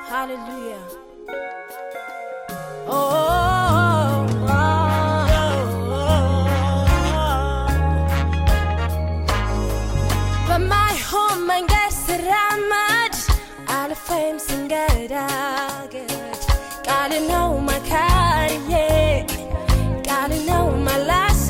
Hallelujah. Oh, በማይሆን መንገድ ስራመድ አልፌም ስንገዳገድ ቃል ነው መካሪዬ ቃል ነው መላሴ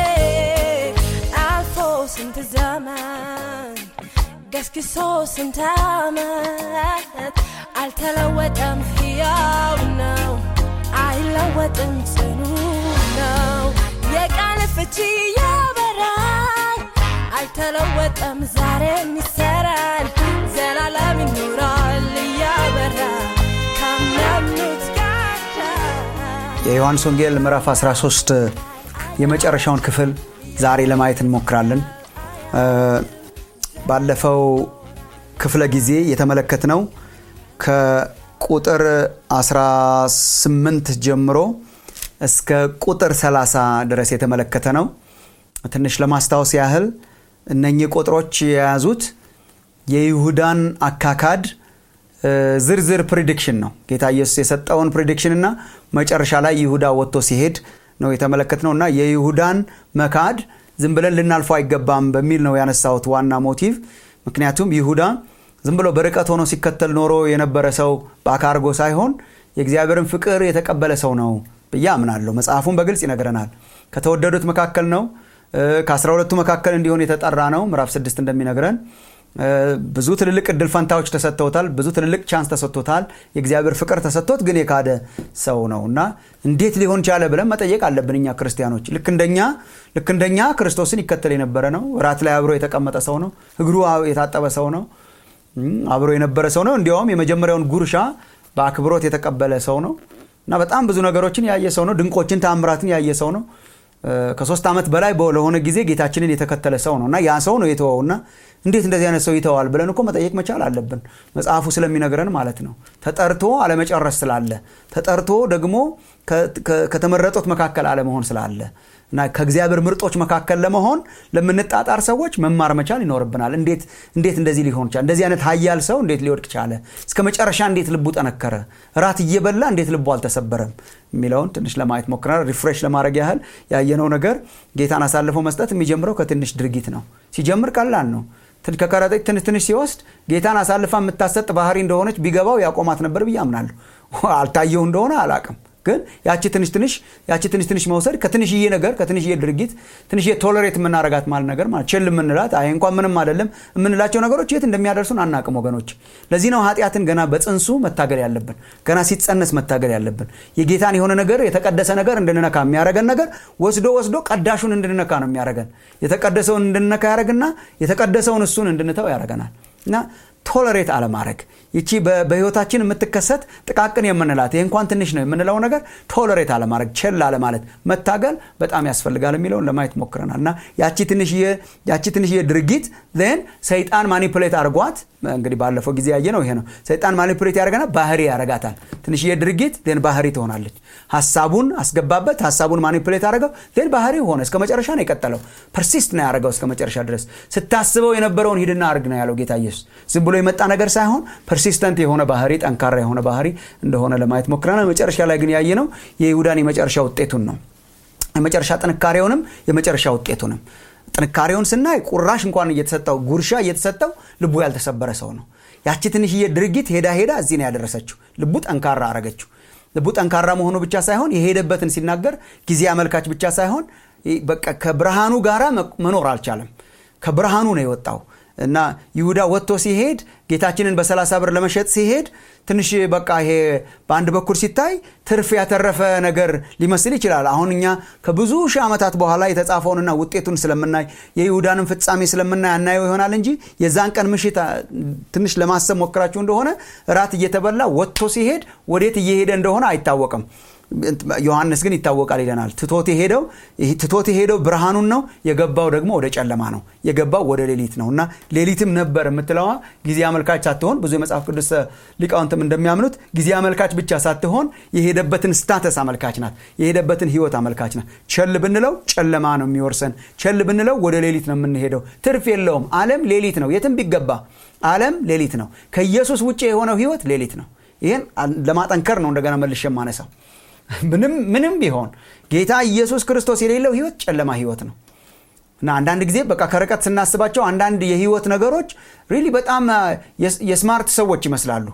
አልፎ ስንት ዘመን ገስግሶ ስንት ዓመት አልተለወጠም፣ ሕያው ነው፣ አይለወጥም፣ ጽኑ ነው። የቃል ፍቺ ያበራል፣ አልተለወጠም፣ ዛሬም ይሰራል፣ ዘላለም ይኖራል እያበራ ካመኑት ጋር የዮሐንስ ወንጌል ምዕራፍ 13 የመጨረሻውን ክፍል ዛሬ ለማየት እንሞክራለን። ባለፈው ክፍለ ጊዜ የተመለከትነው ከቁጥር 18 ጀምሮ እስከ ቁጥር 30 ድረስ የተመለከተ ነው። ትንሽ ለማስታወስ ያህል እነኚህ ቁጥሮች የያዙት የይሁዳን አካካድ ዝርዝር ፕሪዲክሽን ነው። ጌታ ኢየሱስ የሰጠውን ፕሪዲክሽን እና መጨረሻ ላይ ይሁዳ ወጥቶ ሲሄድ ነው የተመለከትነው እና የይሁዳን መካድ ዝም ብለን ልናልፈው አይገባም በሚል ነው ያነሳሁት ዋና ሞቲቭ። ምክንያቱም ይሁዳ ዝም ብሎ በርቀት ሆኖ ሲከተል ኖሮ የነበረ ሰው በአካርጎ ሳይሆን የእግዚአብሔርን ፍቅር የተቀበለ ሰው ነው ብዬ አምናለሁ። መጽሐፉን በግልጽ ይነግረናል። ከተወደዱት መካከል ነው፣ ከአስራ ሁለቱ መካከል እንዲሆን የተጠራ ነው። ምዕራፍ ስድስት እንደሚነግረን ብዙ ትልልቅ እድል ፈንታዎች ተሰጥተውታል። ብዙ ትልልቅ ቻንስ ተሰጥቶታል። የእግዚአብሔር ፍቅር ተሰጥቶት ግን የካደ ሰው ነው እና እንዴት ሊሆን ቻለ ብለን መጠየቅ አለብን እኛ ክርስቲያኖች። ልክ እንደኛ ልክ እንደኛ ክርስቶስን ይከተል የነበረ ነው። እራት ላይ አብሮ የተቀመጠ ሰው ነው። እግሩ የታጠበ ሰው ነው። አብሮ የነበረ ሰው ነው። እንዲያውም የመጀመሪያውን ጉርሻ በአክብሮት የተቀበለ ሰው ነው እና በጣም ብዙ ነገሮችን ያየ ሰው ነው። ድንቆችን ተአምራትን ያየ ሰው ነው። ከሶስት ዓመት በላይ ለሆነ ጊዜ ጌታችንን የተከተለ ሰው ነው እና ያ ሰው ነው የተወውና እንዴት እንደዚህ አይነት ሰው ይተዋል ብለን እኮ መጠየቅ መቻል አለብን። መጽሐፉ ስለሚነግረን ማለት ነው። ተጠርቶ አለመጨረስ ስላለ፣ ተጠርቶ ደግሞ ከተመረጡት መካከል አለመሆን ስላለ እና ከእግዚአብሔር ምርጦች መካከል ለመሆን ለምንጣጣር ሰዎች መማር መቻል ይኖርብናል። እንዴት እንዴት እንደዚህ ሊሆን ቻለ? እንደዚህ አይነት ኃያል ሰው እንዴት ሊወድቅ ቻለ? እስከ መጨረሻ እንዴት ልቡ ጠነከረ? እራት እየበላ እንዴት ልቡ አልተሰበረም? የሚለውን ትንሽ ለማየት ሞክረናል። ሪፍሬሽ ለማድረግ ያህል ያየነው ነገር ጌታን አሳልፎ መስጠት የሚጀምረው ከትንሽ ድርጊት ነው። ሲጀምር ቀላል ነው። ከከረጢት ትንሽ ትንሽ ሲወስድ ጌታን አሳልፋ የምታሰጥ ባህሪ እንደሆነች ቢገባው ያቆማት ነበር ብዬ አምናለሁ። አልታየው እንደሆነ አላቅም ግን ያቺ ትንሽ ትንሽ ያቺ ትንሽ ትንሽ መውሰድ ከትንሽዬ ነገር ከትንሽዬ ድርጊት ትንሽዬ ቶለሬት የምናረጋት ማለት ነገር ማለት ችል የምንላት አይ እንኳን ምንም አይደለም የምንላቸው ነገሮች የት እንደሚያደርሱን አናቅም ወገኖች። ለዚህ ነው ኃጢአትን ገና በጽንሱ መታገል ያለብን፣ ገና ሲጸነስ መታገል ያለብን። የጌታን የሆነ ነገር የተቀደሰ ነገር እንድንነካ የሚያረገን ነገር ወስዶ ወስዶ ቀዳሹን እንድንነካ ነው የሚያረገን። የተቀደሰውን እንድንነካ ያደረግና የተቀደሰውን እሱን እንድንተው ያደረገናል እና ቶለሬት አለማድረግ ይቺ በህይወታችን የምትከሰት ጥቃቅን የምንላት ይህ እንኳን ትንሽ ነው የምንለው ነገር ቶለሬት አለማድረግ ቸል አለማለት መታገል በጣም ያስፈልጋል የሚለውን ለማየት ሞክረናል እና ያቺ ትንሽዬ ድርጊት ን ሰይጣን ማኒፕሌት አድርጓት እንግዲህ ባለፈው ጊዜ ያየ ነው ይሄ ነው ሰይጣን ማኒፕሌት ያደረገና ባህሪ ያረጋታል ትንሽዬ ድርጊት ን ባህሪ ትሆናለች ሀሳቡን አስገባበት ሀሳቡን ማኒፕሌት አደረገው ን ባህሪ ሆነ እስከ መጨረሻ ነው የቀጠለው ፐርሲስት ነው ያደረገው እስከ መጨረሻ ድረስ ስታስበው የነበረውን ሂድና አርግ ነው ያለው ጌታ ኢየሱስ ዝም ብሎ የመጣ ነገር ሳይሆን ፐርሲስተንት የሆነ ባህሪ ጠንካራ የሆነ ባህሪ እንደሆነ ለማየት ሞክረናል። መጨረሻ ላይ ግን ያየ ነው የይሁዳን የመጨረሻ ውጤቱን ነው። የመጨረሻ ጥንካሬውንም የመጨረሻ ውጤቱንም ጥንካሬውን ስናይ ቁራሽ እንኳን እየተሰጠው ጉርሻ እየተሰጠው ልቡ ያልተሰበረ ሰው ነው። ያቺ ትንሽዬ ድርጊት ሄዳ ሄዳ እዚህ ነው ያደረሰችው። ልቡ ጠንካራ አረገችው። ልቡ ጠንካራ መሆኑ ብቻ ሳይሆን የሄደበትን ሲናገር ጊዜ አመልካች ብቻ ሳይሆን በቃ ከብርሃኑ ጋራ መኖር አልቻለም። ከብርሃኑ ነው የወጣው እና ይሁዳ ወጥቶ ሲሄድ ጌታችንን በሰላሳ ብር ለመሸጥ ሲሄድ ትንሽ በቃ ይሄ በአንድ በኩል ሲታይ ትርፍ ያተረፈ ነገር ሊመስል ይችላል። አሁን እኛ ከብዙ ሺህ ዓመታት በኋላ የተጻፈውንና ውጤቱን ስለምናይ የይሁዳንን ፍጻሜ ስለምናይ አናየው ይሆናል እንጂ የዛን ቀን ምሽት ትንሽ ለማሰብ ሞክራችሁ እንደሆነ እራት እየተበላ ወጥቶ ሲሄድ ወዴት እየሄደ እንደሆነ አይታወቅም። ዮሐንስ ግን ይታወቃል ይለናል። ትቶት የሄደው ትቶት የሄደው ብርሃኑን ነው፣ የገባው ደግሞ ወደ ጨለማ ነው፣ የገባው ወደ ሌሊት ነው እና ሌሊትም ነበር የምትለዋ ጊዜ አመልካች ሳትሆን ብዙ የመጽሐፍ ቅዱስ ሊቃውንትም እንደሚያምኑት ጊዜ አመልካች ብቻ ሳትሆን የሄደበትን ስታተስ አመልካች ናት፣ የሄደበትን ህይወት አመልካች ናት። ቸል ብንለው ጨለማ ነው የሚወርሰን፣ ቸል ብንለው ወደ ሌሊት ነው የምንሄደው። ትርፍ የለውም። ዓለም ሌሊት ነው፣ የትም ቢገባ ዓለም ሌሊት ነው። ከኢየሱስ ውጭ የሆነው ህይወት ሌሊት ነው። ይህን ለማጠንከር ነው እንደገና መልሼ የማነሳው ምንም ምንም ቢሆን ጌታ ኢየሱስ ክርስቶስ የሌለው ህይወት ጨለማ ህይወት ነው እና አንዳንድ ጊዜ በቃ ከርቀት ስናስባቸው አንዳንድ የህይወት ነገሮች ሪሊ በጣም የስማርት ሰዎች ይመስላሉ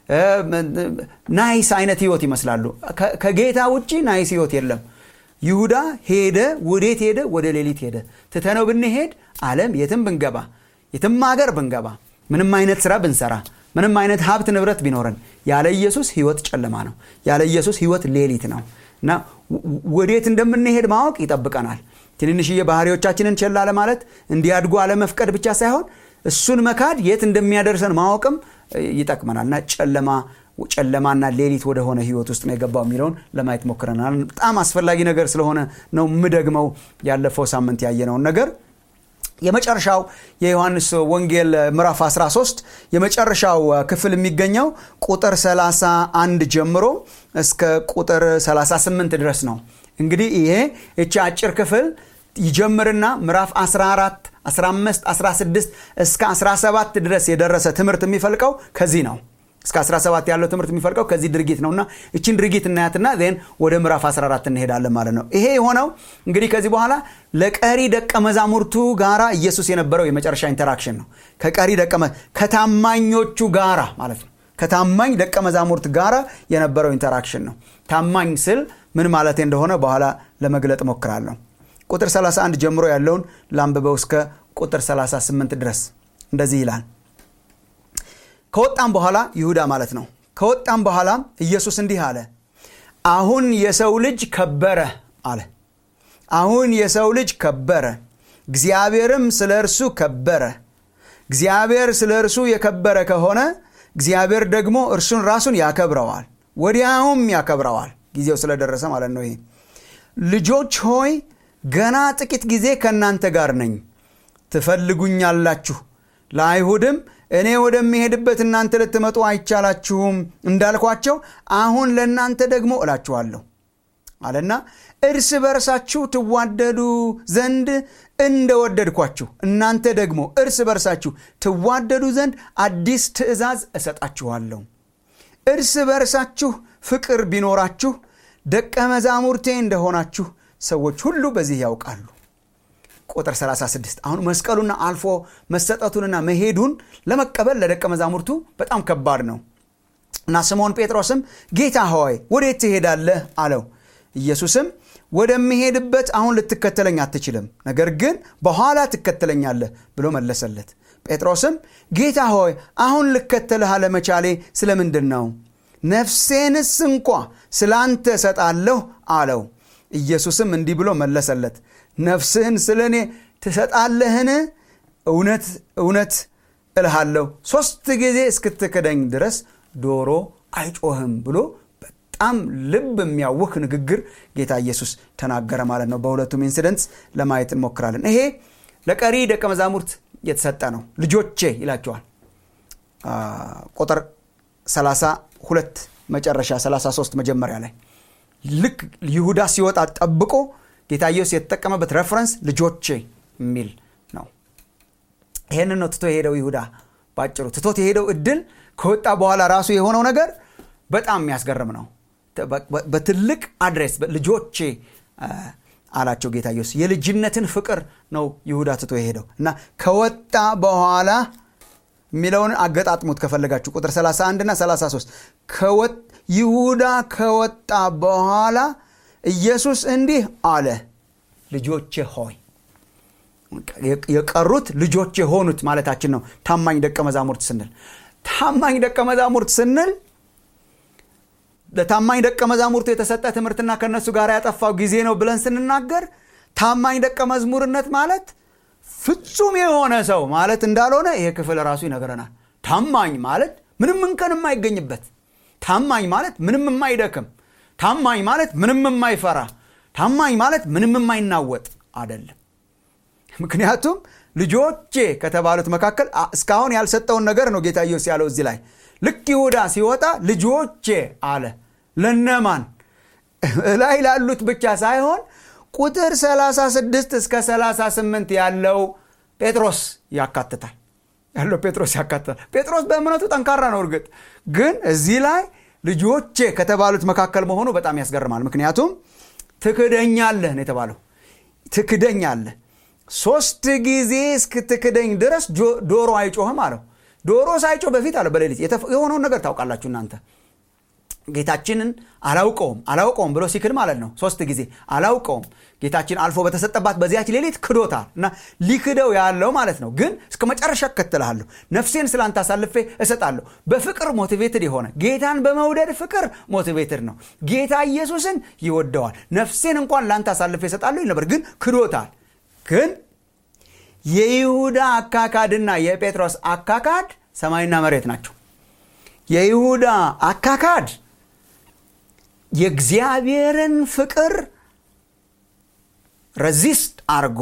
ናይስ አይነት ህይወት ይመስላሉ ከጌታ ውጭ ናይስ ህይወት የለም ይሁዳ ሄደ ወዴት ሄደ ወደ ሌሊት ሄደ ትተነው ብንሄድ አለም የትም ብንገባ የትም ሀገር ብንገባ ምንም አይነት ስራ ብንሰራ ምንም አይነት ሀብት ንብረት ቢኖረን ያለ ኢየሱስ ህይወት ጨለማ ነው ያለ ኢየሱስ ህይወት ሌሊት ነው እና ወዴት እንደምንሄድ ማወቅ ይጠብቀናል ትንንሽዬ ባህሪዎቻችንን ቸላ ለማለት እንዲያድጉ አለመፍቀድ ብቻ ሳይሆን እሱን መካድ የት እንደሚያደርሰን ማወቅም ይጠቅመናል እና ጨለማ ጨለማና ሌሊት ወደሆነ ህይወት ውስጥ ነው የገባው የሚለውን ለማየት ሞክረናል በጣም አስፈላጊ ነገር ስለሆነ ነው ምደግመው ያለፈው ሳምንት ያየነውን ነገር የመጨረሻው የዮሐንስ ወንጌል ምዕራፍ 13 የመጨረሻው ክፍል የሚገኘው ቁጥር 31 ጀምሮ እስከ ቁጥር 38 ድረስ ነው እንግዲህ ይሄ እቺ አጭር ክፍል ይጀምርና ምዕራፍ 14 15 16 እስከ 17 ድረስ የደረሰ ትምህርት የሚፈልቀው ከዚህ ነው እስከ 17 ያለው ትምህርት የሚፈልቀው ከዚህ ድርጊት ነውና እችን ድርጊት እናያትና ዜን ወደ ምዕራፍ 14 እንሄዳለን ማለት ነው ይሄ የሆነው እንግዲህ ከዚህ በኋላ ለቀሪ ደቀ መዛሙርቱ ጋራ ኢየሱስ የነበረው የመጨረሻ ኢንተራክሽን ነው ከቀሪ ደቀ ከታማኞቹ ጋራ ማለት ነው ከታማኝ ደቀ መዛሙርት ጋራ የነበረው ኢንተራክሽን ነው ታማኝ ስል ምን ማለት እንደሆነ በኋላ ለመግለጥ ሞክራለሁ ቁጥር 31 ጀምሮ ያለውን ላንብበው እስከ ቁጥር 38 ድረስ እንደዚህ ይላል ከወጣም በኋላ ይሁዳ ማለት ነው ከወጣም በኋላ ኢየሱስ እንዲህ አለ አሁን የሰው ልጅ ከበረ አለ አሁን የሰው ልጅ ከበረ እግዚአብሔርም ስለ እርሱ ከበረ እግዚአብሔር ስለ እርሱ የከበረ ከሆነ እግዚአብሔር ደግሞ እርሱን ራሱን ያከብረዋል ወዲያውም ያከብረዋል ጊዜው ስለደረሰ ማለት ነው ይሄ ልጆች ሆይ ገና ጥቂት ጊዜ ከእናንተ ጋር ነኝ ትፈልጉኛላችሁ ለአይሁድም እኔ ወደሚሄድበት እናንተ ልትመጡ አይቻላችሁም እንዳልኳቸው አሁን ለእናንተ ደግሞ እላችኋለሁ አለና እርስ በርሳችሁ ትዋደዱ ዘንድ እንደወደድኳችሁ እናንተ ደግሞ እርስ በርሳችሁ ትዋደዱ ዘንድ አዲስ ትእዛዝ እሰጣችኋለሁ እርስ በርሳችሁ ፍቅር ቢኖራችሁ ደቀ መዛሙርቴ እንደሆናችሁ ሰዎች ሁሉ በዚህ ያውቃሉ ቁጥር 36 አሁን መስቀሉና አልፎ መሰጠቱንና መሄዱን ለመቀበል ለደቀ መዛሙርቱ በጣም ከባድ ነው እና ስምዖን ጴጥሮስም ጌታ ሆይ ወዴት ትሄዳለህ አለው ኢየሱስም ወደሚሄድበት አሁን ልትከተለኝ አትችልም ነገር ግን በኋላ ትከተለኛለህ ብሎ መለሰለት ጴጥሮስም ጌታ ሆይ አሁን ልከተልህ አለመቻሌ ስለምንድን ነው ነፍሴንስ እንኳ ስለ አንተ እሰጣለሁ አለው ኢየሱስም እንዲህ ብሎ መለሰለት ነፍስህን ስለ እኔ ትሰጣለህን እውነት እውነት እልሃለሁ ሶስት ጊዜ እስክትክደኝ ድረስ ዶሮ አይጮህም ብሎ በጣም ልብ የሚያውክ ንግግር ጌታ ኢየሱስ ተናገረ ማለት ነው በሁለቱም ኢንሲደንትስ ለማየት እንሞክራለን ይሄ ለቀሪ ደቀ መዛሙርት የተሰጠ ነው ልጆቼ ይላቸዋል ቁጥር 32 መጨረሻ 33 መጀመሪያ ላይ ልክ ይሁዳ ሲወጣ ጠብቆ ጌታ ኢየሱስ የተጠቀመበት ረፈረንስ ልጆቼ የሚል ነው ይህንን ነው ትቶ የሄደው ይሁዳ ባጭሩ ትቶት የሄደው እድል ከወጣ በኋላ ራሱ የሆነው ነገር በጣም የሚያስገርም ነው በትልቅ አድሬስ ልጆቼ አላቸው ጌታ ኢየሱስ የልጅነትን ፍቅር ነው ይሁዳ ትቶ የሄደው እና ከወጣ በኋላ የሚለውን አገጣጥሙት ከፈለጋችሁ ቁጥር 31 እና 33 ይሁዳ ከወጣ በኋላ ኢየሱስ እንዲህ አለ ልጆቼ ሆይ የቀሩት ልጆች የሆኑት ማለታችን ነው ታማኝ ደቀ መዛሙርት ስንል ታማኝ ደቀ መዛሙርት ስንል ለታማኝ ደቀ መዛሙርቱ የተሰጠ ትምህርትና ከእነሱ ጋር ያጠፋው ጊዜ ነው ብለን ስንናገር ታማኝ ደቀ መዝሙርነት ማለት ፍጹም የሆነ ሰው ማለት እንዳልሆነ ይሄ ክፍል ራሱ ይነግረናል ታማኝ ማለት ምንም እንከን የማይገኝበት ታማኝ ማለት ምንም የማይደክም ታማኝ ማለት ምንም የማይፈራ ታማኝ ማለት ምንም የማይናወጥ አይደለም ምክንያቱም ልጆቼ ከተባሉት መካከል እስካሁን ያልሰጠውን ነገር ነው ጌታ ኢየሱስ ያለው እዚህ ላይ ልክ ይሁዳ ሲወጣ ልጆቼ አለ ለነማን እላይ ላሉት ብቻ ሳይሆን ቁጥር 36 እስከ 38 ያለው ጴጥሮስ ያካትታል ያለው ጴጥሮስ ያካትታል ጴጥሮስ በእምነቱ ጠንካራ ነው እርግጥ ግን እዚህ ላይ ልጆቼ ከተባሉት መካከል መሆኑ በጣም ያስገርማል ምክንያቱም ትክደኛለህ ነው የተባለው ትክደኛለህ ሶስት ጊዜ እስክትክደኝ ድረስ ዶሮ አይጮህም አለው ዶሮ ሳይጮህ በፊት አለ በሌሊት የሆነውን ነገር ታውቃላችሁ እናንተ ጌታችንን አላውቀውም አላውቀውም ብሎ ሲክድ ማለት ነው ሶስት ጊዜ አላውቀውም ጌታችን አልፎ በተሰጠባት በዚያች ሌሊት ክዶታል እና ሊክደው ያለው ማለት ነው ግን እስከ መጨረሻ እከተልሃለሁ ነፍሴን ስላንተ አሳልፌ እሰጣለሁ በፍቅር ሞቲቬትድ የሆነ ጌታን በመውደድ ፍቅር ሞቲቬትድ ነው ጌታ ኢየሱስን ይወደዋል ነፍሴን እንኳን ለአንተ አሳልፌ እሰጣለሁ ይል ነበር ግን ክዶታል ግን የይሁዳ አካካድና የጴጥሮስ አካካድ ሰማይና መሬት ናቸው የይሁዳ አካካድ የእግዚአብሔርን ፍቅር ረዚስት አርጎ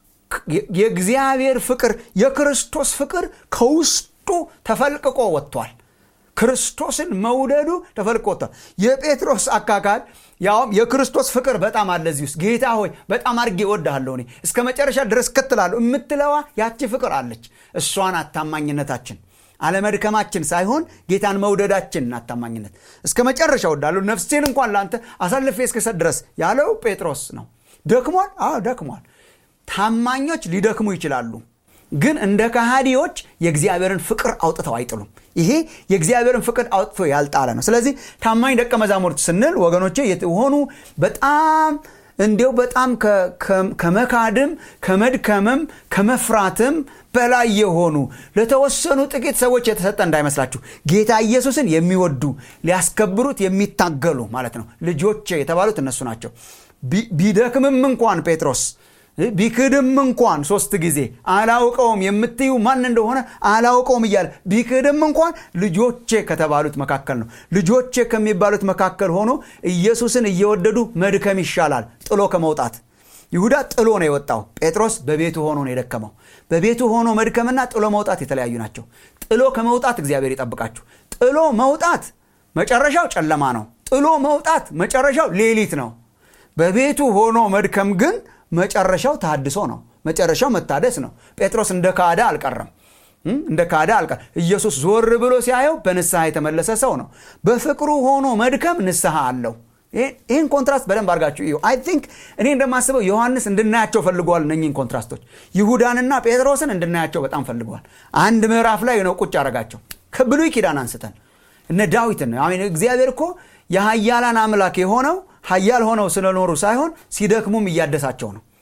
የእግዚአብሔር ፍቅር የክርስቶስ ፍቅር ከውስጡ ተፈልቅቆ ወጥቷል ክርስቶስን መውደዱ ተፈልቆ ወጥቷል የጴጥሮስ አካካድ ያውም የክርስቶስ ፍቅር በጣም አለ እዚህ ውስጥ ጌታ ሆይ በጣም አድርጌ እወድሃለሁ እኔ እስከ መጨረሻ ድረስ ክትላለሁ የምትለዋ ያቺ ፍቅር አለች እሷን አታማኝነታችን አለመድከማችን ሳይሆን ጌታን መውደዳችን አታማኝነት እስከ መጨረሻ ወዳለሁ ነፍሴን እንኳን ለአንተ አሳልፌ እስክሰጥ ድረስ ያለው ጴጥሮስ ነው ደክሟል አዎ ደክሟል ታማኞች ሊደክሙ ይችላሉ ግን እንደ ካሃዲዎች የእግዚአብሔርን ፍቅር አውጥተው አይጥሉም ይሄ የእግዚአብሔርን ፍቅር አውጥቶ ያልጣለ ነው ስለዚህ ታማኝ ደቀ መዛሙርት ስንል ወገኖቼ የሆኑ በጣም እንዲው በጣም ከመካድም ከመድከምም ከመፍራትም በላይ የሆኑ ለተወሰኑ ጥቂት ሰዎች የተሰጠ እንዳይመስላችሁ ጌታ ኢየሱስን የሚወዱ ሊያስከብሩት የሚታገሉ ማለት ነው ልጆች የተባሉት እነሱ ናቸው ቢደክምም እንኳን ጴጥሮስ ቢክድም እንኳን ሶስት ጊዜ አላውቀውም የምትዩ ማን እንደሆነ አላውቀውም እያለ ቢክድም እንኳን ልጆቼ ከተባሉት መካከል ነው ልጆቼ ከሚባሉት መካከል ሆኖ ኢየሱስን እየወደዱ መድከም ይሻላል ጥሎ ከመውጣት ይሁዳ ጥሎ ነው የወጣው ጴጥሮስ በቤቱ ሆኖ ነው የደከመው በቤቱ ሆኖ መድከምና ጥሎ መውጣት የተለያዩ ናቸው ጥሎ ከመውጣት እግዚአብሔር ይጠብቃችሁ ጥሎ መውጣት መጨረሻው ጨለማ ነው ጥሎ መውጣት መጨረሻው ሌሊት ነው በቤቱ ሆኖ መድከም ግን መጨረሻው ታድሶ ነው መጨረሻው መታደስ ነው ጴጥሮስ እንደ ካዳ አልቀረም እንደ ካዳ አልቀ ኢየሱስ ዞር ብሎ ሲያየው በንስሐ የተመለሰ ሰው ነው በፍቅሩ ሆኖ መድከም ንስሐ አለው ይህን ኮንትራስት በደንብ አድርጋችሁ እዩ አይ ቲንክ እኔ እንደማስበው ዮሐንስ እንድናያቸው ፈልገዋል እነኝን ኮንትራስቶች ይሁዳንና ጴጥሮስን እንድናያቸው በጣም ፈልገዋል አንድ ምዕራፍ ላይ ነው ቁጭ አረጋቸው ከብሉይ ኪዳን አንስተን እነ ዳዊትን እግዚአብሔር እኮ የሀያላን አምላክ የሆነው ሀያል ሆነው ስለኖሩ ሳይሆን ሲደክሙም እያደሳቸው ነው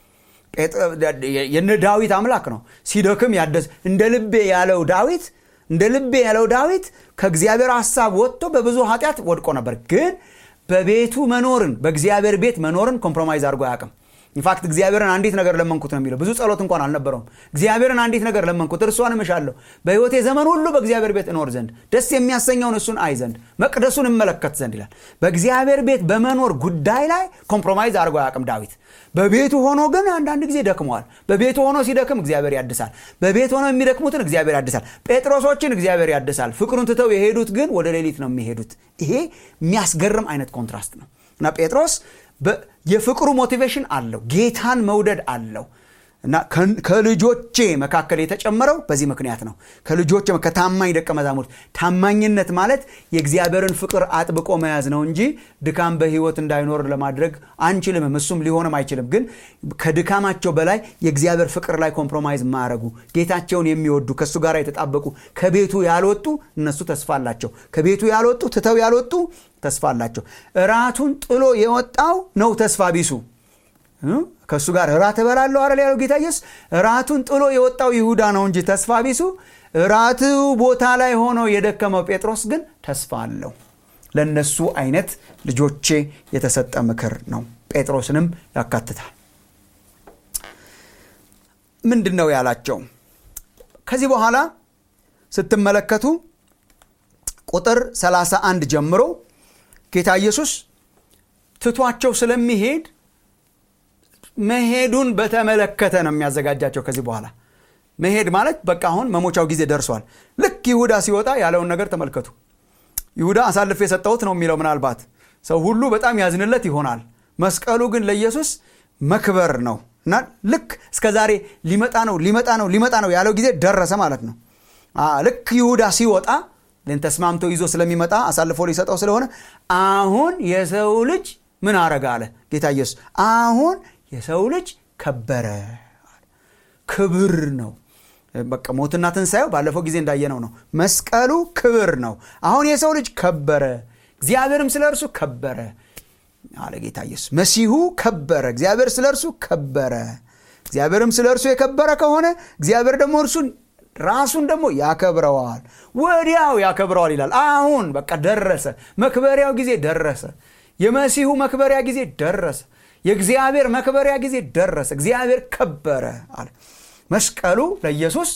የነ ዳዊት አምላክ ነው ሲደክም ያደስ እንደ ልቤ ያለው ዳዊት እንደ ልቤ ያለው ዳዊት ከእግዚአብሔር ሀሳብ ወጥቶ በብዙ ኃጢአት ወድቆ ነበር ግን በቤቱ መኖርን በእግዚአብሔር ቤት መኖርን ኮምፕሮማይዝ አድርጎ አያውቅም ኢንፋክት እግዚአብሔርን አንዲት ነገር ለመንኩት ነው የሚለው ብዙ ጸሎት እንኳን አልነበረውም እግዚአብሔርን አንዲት ነገር ለመንኩት እርሷን እምሻለሁ በህይወቴ ዘመን ሁሉ በእግዚአብሔር ቤት እኖር ዘንድ ደስ የሚያሰኘውን እሱን አይ ዘንድ መቅደሱን እመለከት ዘንድ ይላል በእግዚአብሔር ቤት በመኖር ጉዳይ ላይ ኮምፕሮማይዝ አድርጎ አያውቅም ዳዊት በቤቱ ሆኖ ግን አንዳንድ ጊዜ ደክመዋል በቤቱ ሆኖ ሲደክም እግዚአብሔር ያድሳል በቤት ሆኖ የሚደክሙትን እግዚአብሔር ያድሳል ጴጥሮሶችን እግዚአብሔር ያድሳል ፍቅሩን ትተው የሄዱት ግን ወደ ሌሊት ነው የሚሄዱት ይሄ የሚያስገርም አይነት ኮንትራስት ነው እና ጴጥሮስ የፍቅሩ ሞቲቬሽን አለው ጌታን መውደድ አለው እና ከልጆቼ መካከል የተጨመረው በዚህ ምክንያት ነው ከልጆቼ ከታማኝ ደቀ መዛሙርት ታማኝነት ማለት የእግዚአብሔርን ፍቅር አጥብቆ መያዝ ነው እንጂ ድካም በህይወት እንዳይኖር ለማድረግ አንችልምም እሱም ሊሆንም አይችልም ግን ከድካማቸው በላይ የእግዚአብሔር ፍቅር ላይ ኮምፕሮማይዝ ማያረጉ ጌታቸውን የሚወዱ ከእሱ ጋር የተጣበቁ ከቤቱ ያልወጡ እነሱ ተስፋ አላቸው ከቤቱ ያልወጡ ትተው ያልወጡ ተስፋ አላቸው እራቱን ጥሎ የወጣው ነው ተስፋ ቢሱ ከእሱ ጋር እራት እበላለሁ አረ ያለው ጌታ ኢየሱስ እራቱን ጥሎ የወጣው ይሁዳ ነው እንጂ ተስፋ ቢሱ እራቱ ቦታ ላይ ሆኖ የደከመው ጴጥሮስ ግን ተስፋ አለው ለእነሱ አይነት ልጆቼ የተሰጠ ምክር ነው ጴጥሮስንም ያካትታል ምንድን ነው ያላቸው ከዚህ በኋላ ስትመለከቱ ቁጥር 31 ጀምሮ ጌታ ኢየሱስ ትቷቸው ስለሚሄድ መሄዱን በተመለከተ ነው የሚያዘጋጃቸው ከዚህ በኋላ መሄድ ማለት በቃ አሁን መሞቻው ጊዜ ደርሷል ልክ ይሁዳ ሲወጣ ያለውን ነገር ተመልከቱ ይሁዳ አሳልፍ የሰጠሁት ነው የሚለው ምናልባት ሰው ሁሉ በጣም ያዝንለት ይሆናል መስቀሉ ግን ለኢየሱስ መክበር ነው እና ልክ እስከ ዛሬ ሊመጣ ነው ሊመጣ ነው ሊመጣ ነው ያለው ጊዜ ደረሰ ማለት ነው ልክ ይሁዳ ሲወጣ ልን ተስማምቶ ይዞ ስለሚመጣ አሳልፎ ሊሰጠው ስለሆነ አሁን የሰው ልጅ ምን አረገ አለ ጌታ ኢየሱስ አሁን የሰው ልጅ ከበረ ክብር ነው በቃ ሞትና ትንሣኤው ባለፈው ጊዜ እንዳየነው ነው መስቀሉ ክብር ነው አሁን የሰው ልጅ ከበረ እግዚአብሔርም ስለ እርሱ ከበረ አለ ጌታ ኢየሱስ መሲሁ ከበረ እግዚአብሔር ስለ እርሱ ከበረ እግዚአብሔርም ስለ እርሱ የከበረ ከሆነ እግዚአብሔር ደግሞ እርሱን ራሱን ደግሞ ያከብረዋል ወዲያው ያከብረዋል ይላል አሁን በቃ ደረሰ መክበሪያው ጊዜ ደረሰ የመሲሁ መክበሪያ ጊዜ ደረሰ የእግዚአብሔር መክበሪያ ጊዜ ደረሰ እግዚአብሔር ከበረ አለ መስቀሉ ለኢየሱስ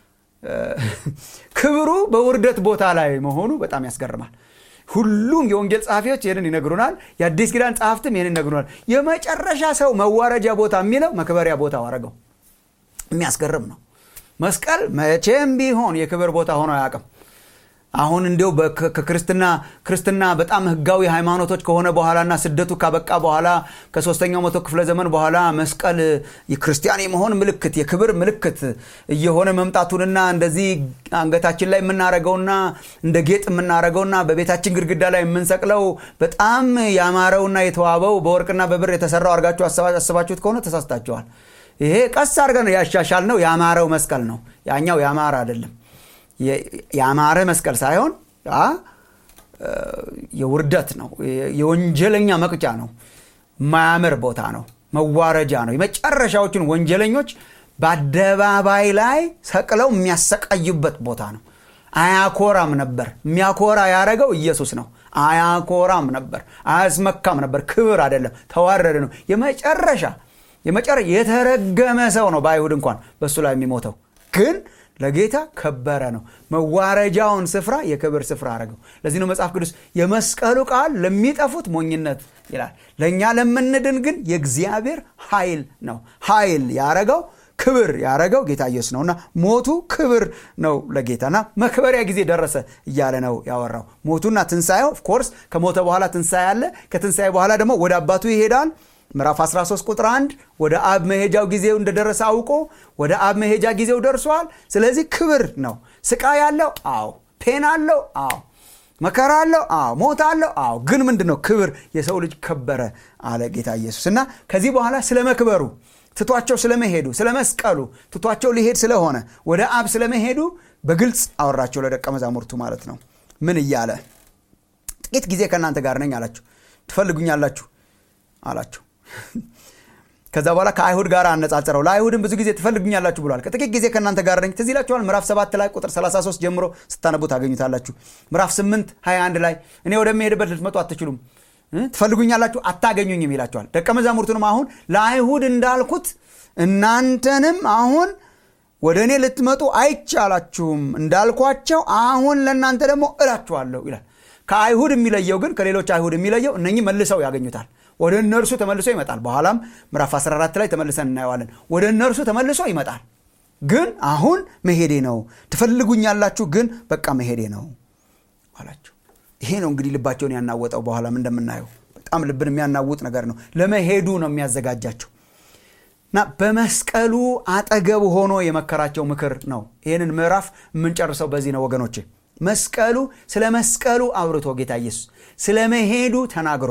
ክብሩ በውርደት ቦታ ላይ መሆኑ በጣም ያስገርማል ሁሉም የወንጌል ጸሐፊዎች ይህንን ይነግሩናል የአዲስ ኪዳን ጸሐፍትም ይህንን ይነግሩናል የመጨረሻ ሰው መዋረጃ ቦታ የሚለው መክበሪያ ቦታ አረገው የሚያስገርም ነው መስቀል መቼም ቢሆን የክብር ቦታ ሆኖ አያውቅም አሁን እንዲው ከክርስትና ክርስትና በጣም ህጋዊ ሃይማኖቶች ከሆነ በኋላና ስደቱ ካበቃ በኋላ ከሶስተኛው መቶ ክፍለ ዘመን በኋላ መስቀል የክርስቲያን የመሆን ምልክት የክብር ምልክት እየሆነ መምጣቱንና እንደዚህ አንገታችን ላይ የምናረገውና እንደ ጌጥ የምናረገውና በቤታችን ግድግዳ ላይ የምንሰቅለው በጣም ያማረውና የተዋበው በወርቅና በብር የተሰራው አድርጋችሁ አስባችሁት ከሆነ ተሳስታችኋል ይሄ ቀስ አድርገን ያሻሻል ነው ያማረው መስቀል ነው ያኛው ያማረ አይደለም ያማረ መስቀል ሳይሆን የውርደት ነው የወንጀለኛ መቅጫ ነው ማያምር ቦታ ነው መዋረጃ ነው የመጨረሻዎቹን ወንጀለኞች በአደባባይ ላይ ሰቅለው የሚያሰቃዩበት ቦታ ነው አያኮራም ነበር የሚያኮራ ያደረገው ኢየሱስ ነው አያኮራም ነበር አያስመካም ነበር ክብር አይደለም ተዋረደ ነው የመጨረሻ የመጨረ የተረገመ ሰው ነው በአይሁድ እንኳን በእሱ ላይ የሚሞተው ግን ለጌታ ከበረ ነው መዋረጃውን ስፍራ የክብር ስፍራ አረገው ለዚህ ነው መጽሐፍ ቅዱስ የመስቀሉ ቃል ለሚጠፉት ሞኝነት ይላል ለእኛ ለምንድን ግን የእግዚአብሔር ኃይል ነው ኃይል ያረገው ክብር ያረገው ጌታ ኢየሱስ ነውና ሞቱ ክብር ነው ለጌታና መክበሪያ ጊዜ ደረሰ እያለ ነው ያወራው ሞቱና ትንሣኤው ኦፍኮርስ ከሞተ በኋላ ትንሣኤ አለ ከትንሣኤ በኋላ ደግሞ ወደ አባቱ ይሄዳል ምዕራፍ 13 ቁጥር 1 ወደ አብ መሄጃው ጊዜው እንደደረሰ አውቆ ወደ አብ መሄጃ ጊዜው ደርሷል ስለዚህ ክብር ነው ስቃይ አለው አዎ ፔን አለው አዎ መከራ አለው አዎ ሞት አለው አዎ ግን ምንድን ነው ክብር የሰው ልጅ ከበረ አለ ጌታ ኢየሱስ እና ከዚህ በኋላ ስለ መክበሩ ትቷቸው ስለመሄዱ ስለ መስቀሉ ትቷቸው ሊሄድ ስለሆነ ወደ አብ ስለመሄዱ በግልጽ አወራቸው ለደቀ መዛሙርቱ ማለት ነው ምን እያለ ጥቂት ጊዜ ከእናንተ ጋር ነኝ አላችሁ ትፈልጉኛላችሁ አላቸው ከዛ በኋላ ከአይሁድ ጋር አነጻጸረው ለአይሁድም ብዙ ጊዜ ትፈልጉኛላችሁ ብሏል ከጥቂት ጊዜ ከእናንተ ጋር ነኝ ትዝ ይላችኋል ምዕራፍ 7 ላይ ቁጥር 33 ጀምሮ ስታነቡ ታገኙታላችሁ ምዕራፍ 8 21 ላይ እኔ ወደሚሄድበት ልትመጡ አትችሉም ትፈልጉኛላችሁ አታገኙኝም ይላቸዋል ደቀ መዛሙርቱንም አሁን ለአይሁድ እንዳልኩት እናንተንም አሁን ወደ እኔ ልትመጡ አይቻላችሁም እንዳልኳቸው አሁን ለእናንተ ደግሞ እላችኋለሁ ይላል ከአይሁድ የሚለየው ግን ከሌሎች አይሁድ የሚለየው እነኚህ መልሰው ያገኙታል ወደ እነርሱ ተመልሶ ይመጣል በኋላም ምዕራፍ 14 ላይ ተመልሰን እናየዋለን ወደ እነርሱ ተመልሶ ይመጣል ግን አሁን መሄዴ ነው ትፈልጉኛላችሁ ግን በቃ መሄዴ ነው አላቸው ይሄ ነው እንግዲህ ልባቸውን ያናወጠው በኋላም እንደምናየው በጣም ልብን የሚያናውጥ ነገር ነው ለመሄዱ ነው የሚያዘጋጃቸው እና በመስቀሉ አጠገብ ሆኖ የመከራቸው ምክር ነው ይህንን ምዕራፍ የምንጨርሰው በዚህ ነው ወገኖቼ መስቀሉ ስለ መስቀሉ አውርቶ ጌታ ኢየሱስ ስለ መሄዱ ተናግሮ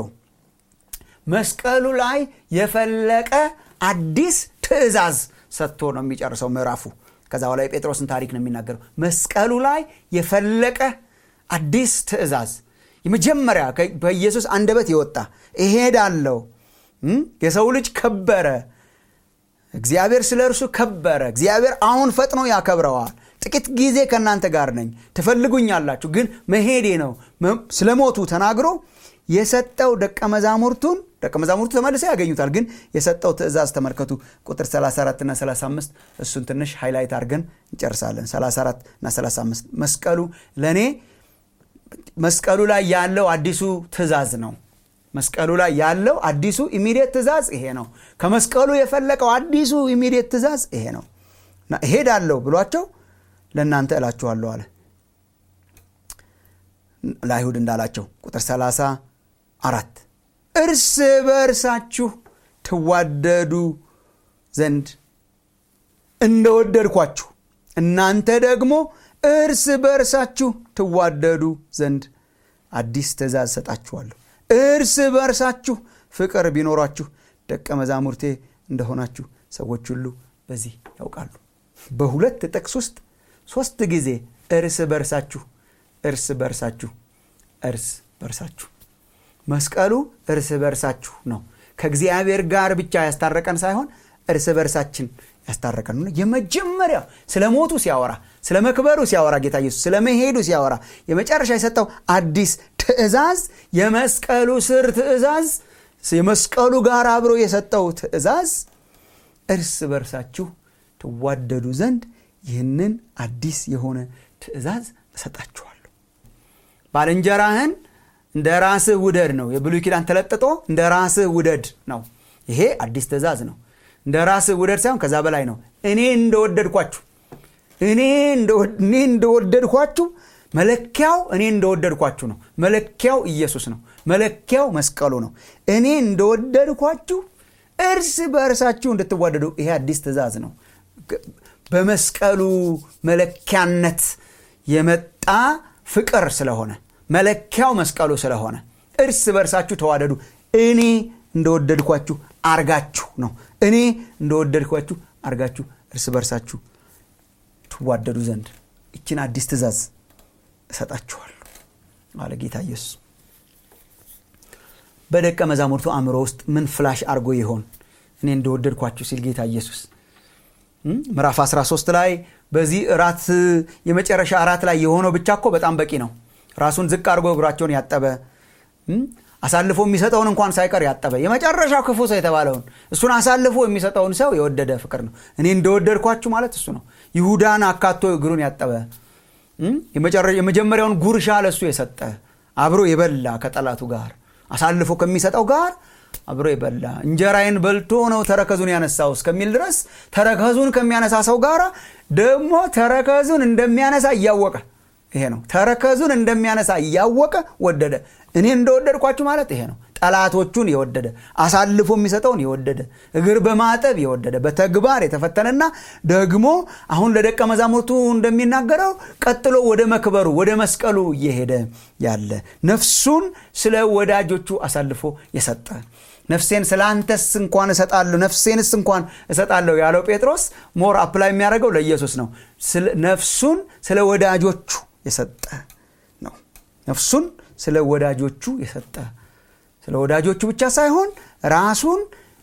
መስቀሉ ላይ የፈለቀ አዲስ ትእዛዝ ሰጥቶ ነው የሚጨርሰው ምዕራፉ ከዛ በኋላ የጴጥሮስን ታሪክ ነው የሚናገረው መስቀሉ ላይ የፈለቀ አዲስ ትእዛዝ የመጀመሪያ በኢየሱስ አንደበት የወጣ እሄዳለሁ የሰው ልጅ ከበረ እግዚአብሔር ስለ እርሱ ከበረ እግዚአብሔር አሁን ፈጥኖ ያከብረዋል ጥቂት ጊዜ ከእናንተ ጋር ነኝ ትፈልጉኛላችሁ ግን መሄዴ ነው ስለ ሞቱ ተናግሮ የሰጠው ደቀ መዛሙርቱን ደቀ መዛሙርቱ ተመልሰው ያገኙታል ግን የሰጠው ትእዛዝ ተመልከቱ ቁጥር 34 እና 35 እሱን ትንሽ ሃይላይት አድርገን እንጨርሳለን 34 እና 35 መስቀሉ ለእኔ መስቀሉ ላይ ያለው አዲሱ ትእዛዝ ነው መስቀሉ ላይ ያለው አዲሱ ኢሚዲየት ትእዛዝ ይሄ ነው ከመስቀሉ የፈለቀው አዲሱ ኢሚዲየት ትእዛዝ ይሄ ነው እና እሄዳለሁ ብሏቸው ለእናንተ እላችኋለሁ አለ ለአይሁድ እንዳላቸው ቁጥር 34 እርስ በእርሳችሁ ትዋደዱ ዘንድ እንደወደድኳችሁ እናንተ ደግሞ እርስ በእርሳችሁ ትዋደዱ ዘንድ አዲስ ትእዛዝ ሰጣችኋለሁ እርስ በእርሳችሁ ፍቅር ቢኖራችሁ ደቀ መዛሙርቴ እንደሆናችሁ ሰዎች ሁሉ በዚህ ያውቃሉ በሁለት ጥቅስ ውስጥ ሶስት ጊዜ እርስ በርሳችሁ እርስ በርሳችሁ እርስ በርሳችሁ መስቀሉ እርስ በርሳችሁ ነው ከእግዚአብሔር ጋር ብቻ ያስታረቀን ሳይሆን እርስ በርሳችን ያስታረቀን ነው የመጀመሪያው ስለ ሞቱ ሲያወራ ስለ መክበሩ ሲያወራ ጌታ ኢየሱስ ስለ መሄዱ ሲያወራ የመጨረሻ የሰጠው አዲስ ትእዛዝ የመስቀሉ ስር ትእዛዝ የመስቀሉ ጋር አብሮ የሰጠው ትእዛዝ እርስ በርሳችሁ ትዋደዱ ዘንድ ይህንን አዲስ የሆነ ትእዛዝ እሰጣችኋለሁ ባልንጀራህን እንደ ራስህ ውደድ ነው የብሉይ ኪዳን ተለጥጦ እንደ ራስህ ውደድ ነው ይሄ አዲስ ትእዛዝ ነው እንደ ራስህ ውደድ ሳይሆን ከዛ በላይ ነው እኔ እንደወደድኳችሁ እኔ እንደወደድኳችሁ መለኪያው እኔ እንደወደድኳችሁ ነው መለኪያው ኢየሱስ ነው መለኪያው መስቀሉ ነው እኔ እንደወደድኳችሁ እርስ በእርሳችሁ እንድትዋደዱ ይሄ አዲስ ትእዛዝ ነው በመስቀሉ መለኪያነት የመጣ ፍቅር ስለሆነ መለኪያው መስቀሉ ስለሆነ እርስ በእርሳችሁ ተዋደዱ እኔ እንደወደድኳችሁ አርጋችሁ ነው እኔ እንደወደድኳችሁ አርጋችሁ እርስ በርሳችሁ ትዋደዱ ዘንድ ይችን አዲስ ትእዛዝ እሰጣችኋለሁ አለ ጌታ ኢየሱስ በደቀ መዛሙርቱ አእምሮ ውስጥ ምን ፍላሽ አርጎ ይሆን እኔ እንደወደድኳችሁ ሲል ጌታ ኢየሱስ ምዕራፍ 13 ላይ በዚህ እራት የመጨረሻ እራት ላይ የሆነው ብቻ እኮ በጣም በቂ ነው ራሱን ዝቅ አድርጎ እግራቸውን ያጠበ አሳልፎ የሚሰጠውን እንኳን ሳይቀር ያጠበ የመጨረሻው ክፉ ሰው የተባለውን እሱን አሳልፎ የሚሰጠውን ሰው የወደደ ፍቅር ነው እኔ እንደወደድኳችሁ ማለት እሱ ነው ይሁዳን አካቶ እግሩን ያጠበ የመጀመሪያውን ጉርሻ ለእሱ የሰጠ አብሮ የበላ ከጠላቱ ጋር አሳልፎ ከሚሰጠው ጋር አብሮ የበላ እንጀራዬን በልቶ ነው ተረከዙን ያነሳው እስከሚል ድረስ ተረከዙን ከሚያነሳ ሰው ጋር ደግሞ ተረከዙን እንደሚያነሳ እያወቀ ይሄ ነው ተረከዙን እንደሚያነሳ እያወቀ ወደደ እኔ እንደወደድኳችሁ ማለት ይሄ ነው ጠላቶቹን የወደደ አሳልፎ የሚሰጠውን የወደደ እግር በማጠብ የወደደ በተግባር የተፈተነና ደግሞ አሁን ለደቀ መዛሙርቱ እንደሚናገረው ቀጥሎ ወደ መክበሩ ወደ መስቀሉ እየሄደ ያለ ነፍሱን ስለ ወዳጆቹ አሳልፎ የሰጠ ነፍሴን ስለ አንተስ እንኳን እሰጣለሁ ነፍሴንስ እንኳን እሰጣለሁ ያለው ጴጥሮስ ሞር አፕላይ የሚያደርገው ለኢየሱስ ነው ነፍሱን ስለ ወዳጆቹ የሰጠ ነው ነፍሱን ስለ ወዳጆቹ የሰጠ ስለ ወዳጆቹ ብቻ ሳይሆን ራሱን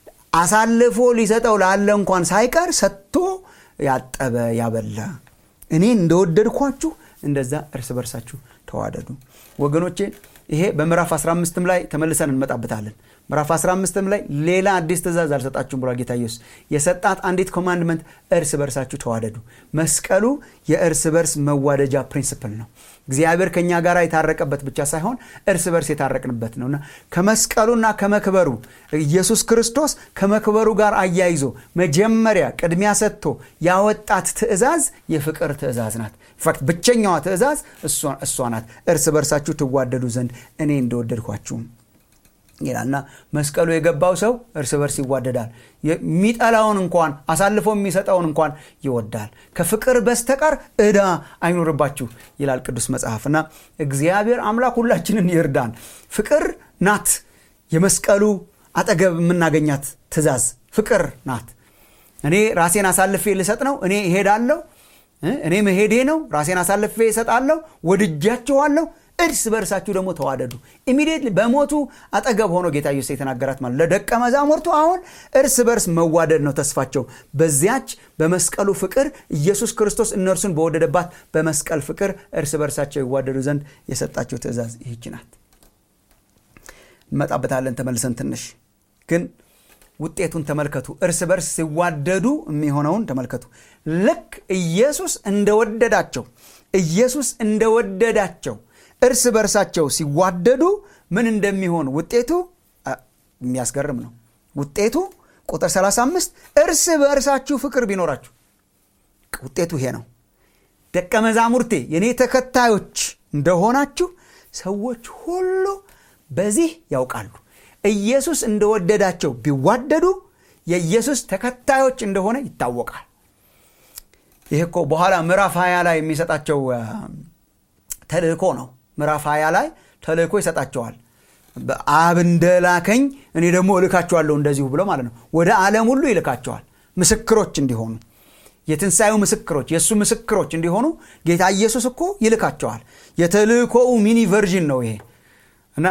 አሳልፎ ሊሰጠው ላለ እንኳን ሳይቀር ሰጥቶ ያጠበ ያበላ እኔ እንደወደድኳችሁ እንደዛ እርስ በርሳችሁ ተዋደዱ ወገኖቼ ይሄ በምዕራፍ 15 ላይ ተመልሰን እንመጣበታለን ምዕራፍ 15 ላይ ሌላ አዲስ ትእዛዝ አልሰጣችሁም ብሏል ጌታ ኢየሱስ የሰጣት አንዲት ኮማንድመንት እርስ በርሳችሁ ተዋደዱ መስቀሉ የእርስ በርስ መዋደጃ ፕሪንስፕል ነው እግዚአብሔር ከእኛ ጋር የታረቀበት ብቻ ሳይሆን እርስ በርስ የታረቅንበት ነውና ከመስቀሉና ከመክበሩ ኢየሱስ ክርስቶስ ከመክበሩ ጋር አያይዞ መጀመሪያ ቅድሚያ ሰጥቶ ያወጣት ትእዛዝ የፍቅር ትእዛዝ ናት ኢንፋክት ብቸኛዋ ትእዛዝ እሷ ናት እርስ በርሳችሁ ትዋደዱ ዘንድ እኔ እንደወደድኳችሁም ይላልና መስቀሉ የገባው ሰው እርስ በርስ ይዋደዳል የሚጠላውን እንኳን አሳልፎ የሚሰጠውን እንኳን ይወዳል ከፍቅር በስተቀር እዳ አይኖርባችሁ ይላል ቅዱስ መጽሐፍ እና እግዚአብሔር አምላክ ሁላችንን ይርዳን ፍቅር ናት የመስቀሉ አጠገብ የምናገኛት ትእዛዝ ፍቅር ናት እኔ ራሴን አሳልፌ ልሰጥ ነው እኔ እሄዳለሁ እኔ መሄዴ ነው ራሴን አሳልፌ እሰጣለሁ ወድጃችኋለሁ እርስ በእርሳችሁ ደግሞ ተዋደዱ ኢሚዲየትሊ በሞቱ አጠገብ ሆኖ ጌታ ኢየሱስ የተናገራት ማለት ለደቀ መዛሙርቱ አሁን እርስ በርስ መዋደድ ነው ተስፋቸው በዚያች በመስቀሉ ፍቅር ኢየሱስ ክርስቶስ እነርሱን በወደደባት በመስቀል ፍቅር እርስ በርሳቸው ይዋደዱ ዘንድ የሰጣቸው ትእዛዝ ይህች ናት እንመጣበታለን ተመልሰን ትንሽ ግን ውጤቱን ተመልከቱ እርስ በርስ ሲዋደዱ የሚሆነውን ተመልከቱ ልክ ኢየሱስ እንደወደዳቸው ኢየሱስ እንደወደዳቸው እርስ በርሳቸው ሲዋደዱ ምን እንደሚሆን ውጤቱ የሚያስገርም ነው ውጤቱ ቁጥር 35 እርስ በእርሳችሁ ፍቅር ቢኖራችሁ ውጤቱ ይሄ ነው ደቀ መዛሙርቴ የእኔ ተከታዮች እንደሆናችሁ ሰዎች ሁሉ በዚህ ያውቃሉ ኢየሱስ እንደወደዳቸው ቢዋደዱ የኢየሱስ ተከታዮች እንደሆነ ይታወቃል ይህ እኮ በኋላ ምዕራፍ ሀያ ላይ የሚሰጣቸው ተልእኮ ነው ምዕራፍ ሀያ ላይ ተልእኮ ይሰጣቸዋል አብ እንደላከኝ እኔ ደግሞ እልካቸዋለሁ እንደዚሁ ብሎ ማለት ነው ወደ ዓለም ሁሉ ይልካቸዋል ምስክሮች እንዲሆኑ የትንሣኤው ምስክሮች የእሱ ምስክሮች እንዲሆኑ ጌታ ኢየሱስ እኮ ይልካቸዋል የተልእኮው ሚኒ ቨርዥን ነው ይሄ እና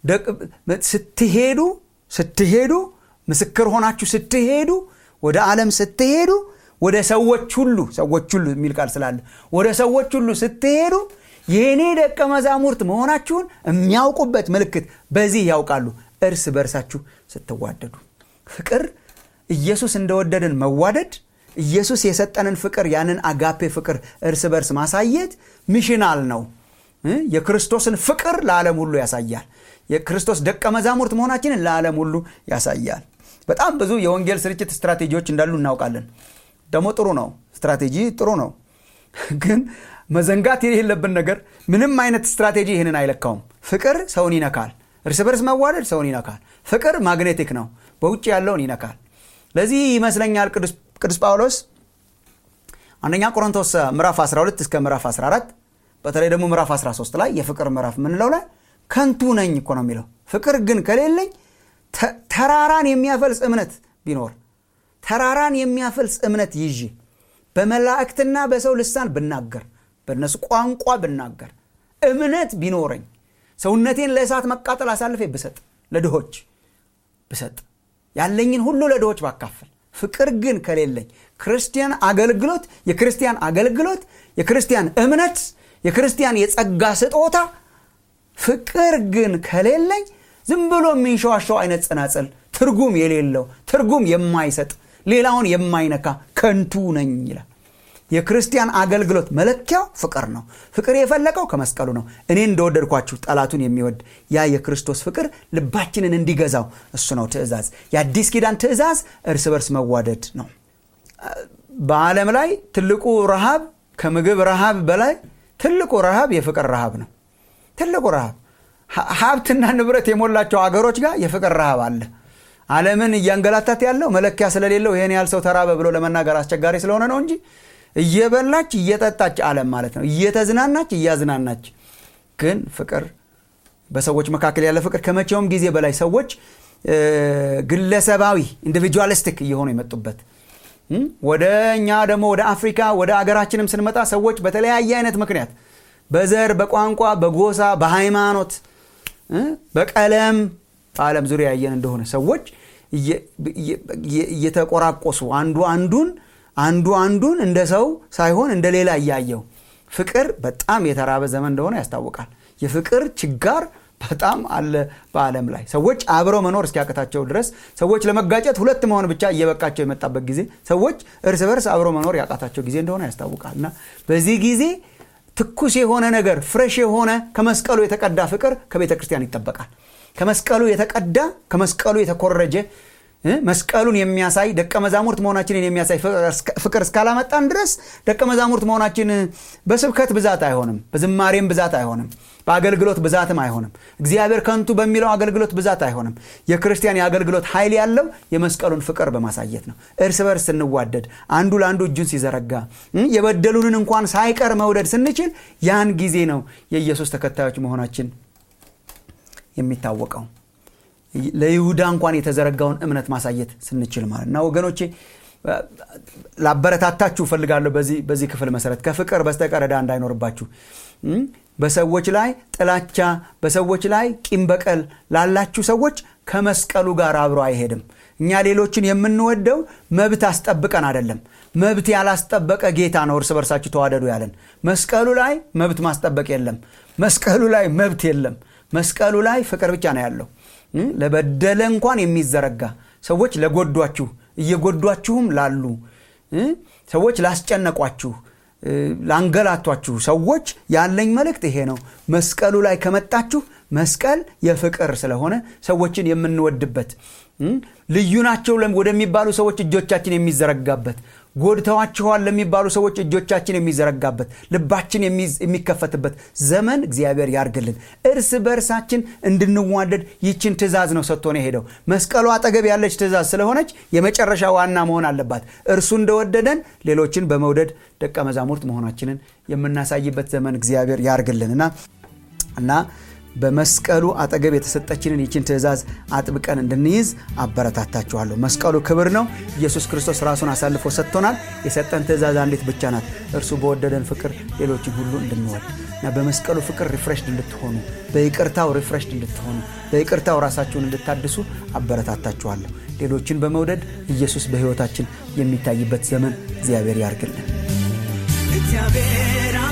ስትሄዱ ስትሄዱ ምስክር ሆናችሁ ስትሄዱ ወደ ዓለም ስትሄዱ ወደ ሰዎች ሁሉ ሰዎች ሁሉ የሚል ቃል ስላለ ወደ ሰዎች ሁሉ ስትሄዱ የእኔ ደቀ መዛሙርት መሆናችሁን የሚያውቁበት ምልክት በዚህ ያውቃሉ እርስ በርሳችሁ ስትዋደዱ ፍቅር ኢየሱስ እንደወደድን መዋደድ ኢየሱስ የሰጠንን ፍቅር ያንን አጋፔ ፍቅር እርስ በርስ ማሳየት ሚሽናል ነው የክርስቶስን ፍቅር ለዓለም ሁሉ ያሳያል የክርስቶስ ደቀ መዛሙርት መሆናችንን ለዓለም ሁሉ ያሳያል በጣም ብዙ የወንጌል ስርጭት ስትራቴጂዎች እንዳሉ እናውቃለን ደግሞ ጥሩ ነው ስትራቴጂ ጥሩ ነው ግን መዘንጋት የሌለብን ነገር ምንም አይነት ስትራቴጂ ይህንን አይለካውም ፍቅር ሰውን ይነካል እርስ በርስ መዋደድ ሰውን ይነካል ፍቅር ማግኔቲክ ነው በውጭ ያለውን ይነካል ለዚህ ይመስለኛል ቅዱስ ጳውሎስ አንደኛ ቆሮንቶስ ምዕራፍ 12 እስከ ምዕራፍ 14 በተለይ ደግሞ ምዕራፍ 13 ላይ የፍቅር ምዕራፍ የምንለው ላይ ከንቱ ነኝ እኮ ነው የሚለው ፍቅር ግን ከሌለኝ ተራራን የሚያፈልስ እምነት ቢኖር ተራራን የሚያፈልስ እምነት ይዤ በመላእክትና በሰው ልሳን ብናገር በእነሱ ቋንቋ ብናገር እምነት ቢኖረኝ ሰውነቴን ለእሳት መቃጠል አሳልፌ ብሰጥ ለድሆች ብሰጥ ያለኝን ሁሉ ለድሆች ባካፈል ፍቅር ግን ከሌለኝ ክርስቲያን አገልግሎት የክርስቲያን አገልግሎት የክርስቲያን እምነት የክርስቲያን የጸጋ ስጦታ ፍቅር ግን ከሌለኝ ዝም ብሎ የሚንሸዋሸው አይነት ጽናጽል ትርጉም የሌለው ትርጉም የማይሰጥ ሌላውን የማይነካ ከንቱ ነኝ ይላል የክርስቲያን አገልግሎት መለኪያው ፍቅር ነው ፍቅር የፈለቀው ከመስቀሉ ነው እኔ እንደወደድኳችሁ ጠላቱን የሚወድ ያ የክርስቶስ ፍቅር ልባችንን እንዲገዛው እሱ ነው ትእዛዝ የአዲስ ኪዳን ትእዛዝ እርስ በርስ መዋደድ ነው በዓለም ላይ ትልቁ ረሃብ ከምግብ ረሃብ በላይ ትልቁ ረሃብ የፍቅር ረሃብ ነው ትልቁ ረሃብ ሀብትና ንብረት የሞላቸው አገሮች ጋር የፍቅር ረሃብ አለ ዓለምን እያንገላታት ያለው መለኪያ ስለሌለው ይህን ያህል ሰው ተራበ ብሎ ለመናገር አስቸጋሪ ስለሆነ ነው እንጂ እየበላች እየጠጣች ዓለም ማለት ነው እየተዝናናች እያዝናናች ግን ፍቅር በሰዎች መካከል ያለ ፍቅር ከመቼውም ጊዜ በላይ ሰዎች ግለሰባዊ ኢንዲቪጁዋሊስቲክ እየሆኑ የመጡበት ወደ እኛ ደግሞ ወደ አፍሪካ ወደ አገራችንም ስንመጣ ሰዎች በተለያየ አይነት ምክንያት በዘር በቋንቋ በጎሳ በሃይማኖት በቀለም በዓለም ዙሪያ ያየን እንደሆነ ሰዎች እየተቆራቆሱ አንዱ አንዱን አንዱ አንዱን እንደ ሰው ሳይሆን እንደ ሌላ እያየው ፍቅር በጣም የተራበ ዘመን እንደሆነ ያስታውቃል የፍቅር ችጋር በጣም አለ በዓለም ላይ ሰዎች አብረው መኖር እስኪያቅታቸው ድረስ ሰዎች ለመጋጨት ሁለት መሆን ብቻ እየበቃቸው የመጣበት ጊዜ ሰዎች እርስ በርስ አብረው መኖር ያቃታቸው ጊዜ እንደሆነ ያስታውቃል እና በዚህ ጊዜ ትኩስ የሆነ ነገር ፍሬሽ የሆነ ከመስቀሉ የተቀዳ ፍቅር ከቤተ ክርስቲያን ይጠበቃል ከመስቀሉ የተቀዳ ከመስቀሉ የተኮረጀ መስቀሉን የሚያሳይ ደቀ መዛሙርት መሆናችንን የሚያሳይ ፍቅር እስካላመጣን ድረስ ደቀ መዛሙርት መሆናችን በስብከት ብዛት አይሆንም በዝማሬም ብዛት አይሆንም በአገልግሎት ብዛትም አይሆንም እግዚአብሔር ከንቱ በሚለው አገልግሎት ብዛት አይሆንም የክርስቲያን የአገልግሎት ኃይል ያለው የመስቀሉን ፍቅር በማሳየት ነው እርስ በርስ ስንዋደድ አንዱ ለአንዱ እጁን ሲዘረጋ የበደሉንን እንኳን ሳይቀር መውደድ ስንችል ያን ጊዜ ነው የኢየሱስ ተከታዮች መሆናችን የሚታወቀው ለይሁዳ እንኳን የተዘረጋውን እምነት ማሳየት ስንችል ማለት እና ወገኖቼ ላበረታታችሁ እፈልጋለሁ በዚህ ክፍል መሰረት ከፍቅር በስተቀር ዕዳ እንዳይኖርባችሁ በሰዎች ላይ ጥላቻ በሰዎች ላይ ቂም በቀል ላላችሁ ሰዎች ከመስቀሉ ጋር አብሮ አይሄድም እኛ ሌሎችን የምንወደው መብት አስጠብቀን አይደለም መብት ያላስጠበቀ ጌታ ነው እርስ በርሳችሁ ተዋደዱ ያለን መስቀሉ ላይ መብት ማስጠበቅ የለም መስቀሉ ላይ መብት የለም መስቀሉ ላይ ፍቅር ብቻ ነው ያለው ለበደለ እንኳን የሚዘረጋ ሰዎች ለጎዷችሁ እየጎዷችሁም ላሉ ሰዎች ላስጨነቋችሁ ላንገላቷችሁ ሰዎች ያለኝ መልእክት ይሄ ነው መስቀሉ ላይ ከመጣችሁ መስቀል የፍቅር ስለሆነ ሰዎችን የምንወድበት ልዩ ናቸው ወደሚባሉ ሰዎች እጆቻችን የሚዘረጋበት ጎድተዋችኋል ለሚባሉ ሰዎች እጆቻችን የሚዘረጋበት ልባችን የሚከፈትበት ዘመን እግዚአብሔር ያርግልን እርስ በእርሳችን እንድንዋደድ ይችን ትእዛዝ ነው ሰጥቶን የሄደው መስቀሉ አጠገብ ያለች ትእዛዝ ስለሆነች የመጨረሻ ዋና መሆን አለባት እርሱ እንደወደደን ሌሎችን በመውደድ ደቀ መዛሙርት መሆናችንን የምናሳይበት ዘመን እግዚአብሔር ያርግልን እና እና በመስቀሉ አጠገብ የተሰጠችንን ይችን ትእዛዝ አጥብቀን እንድንይዝ አበረታታችኋለሁ መስቀሉ ክብር ነው ኢየሱስ ክርስቶስ ራሱን አሳልፎ ሰጥቶናል የሰጠን ትእዛዝ አንዲት ብቻ ናት እርሱ በወደደን ፍቅር ሌሎችን ሁሉ እንድንወድ እና በመስቀሉ ፍቅር ሪፍሬሽድ እንድትሆኑ በይቅርታው ሪፍሬሽድ እንድትሆኑ በይቅርታው ራሳችሁን እንድታድሱ አበረታታችኋለሁ ሌሎችን በመውደድ ኢየሱስ በሕይወታችን የሚታይበት ዘመን እግዚአብሔር ያርግልን እግዚአብሔር